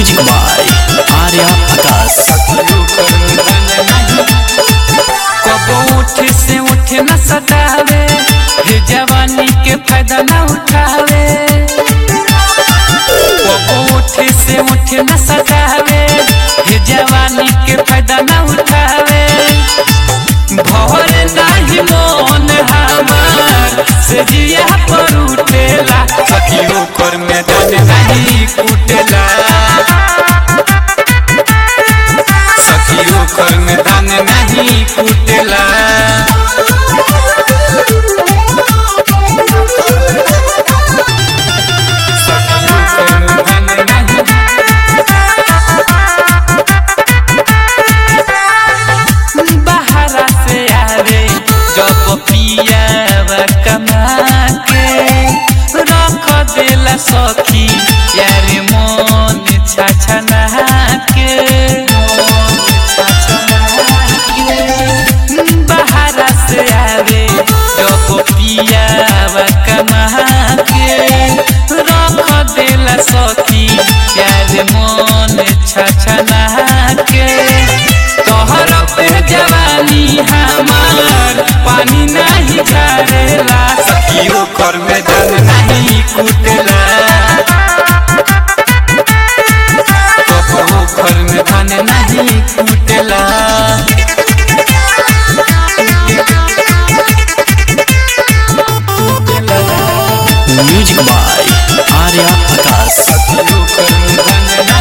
music by Arya आकाश कबो उठ से उठ न सतावे हे जवानी के फायदा न उठावे कबो उठ से उठ न सतावे हे जवानी के फायदा न उठावे भवर नाही मोन हमार से जिया पर उठेला सखियो कर में धन नहीं कुटेला सखियो कर में धन नहीं कुटेला सखियो कर में धन नहीं बाहरा से आवे जब पियावा कमा के रख देला सखी यार मन छछना के बाहरा से आवे जब पियावा कमा के रख देला सखी यार मन छछना के तोहर पे जवानी हमार पानी नहीं छाड़ेला सखियो कर में धन नहीं कुटेला कबो घर में धन नहीं कुटेला म्यूजिक बाय आर्या आकाश सखियो कर में धन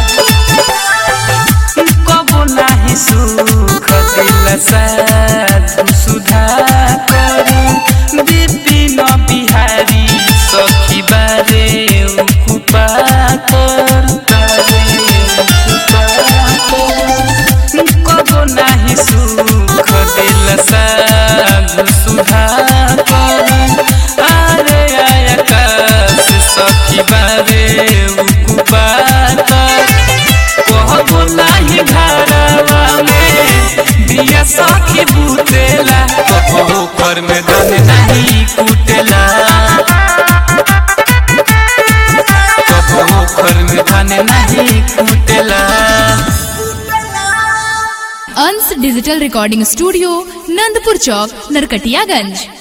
नहीं कबो नाही सुख दिल साधु सुधा करू विपिन बिहारी सखी बारे उकुपा कर कबो नाही सुख दिल साधु सुधा करू अरे आकाश सखी बारे उकुपा कर कहबो नाही घरवा में दिया सखी बुतेला कबो कर में धन नहीं कुटेला कबो घर में धन नहीं कुटेला Ansh digital recording studio Nandpur चौक नरकटियागंज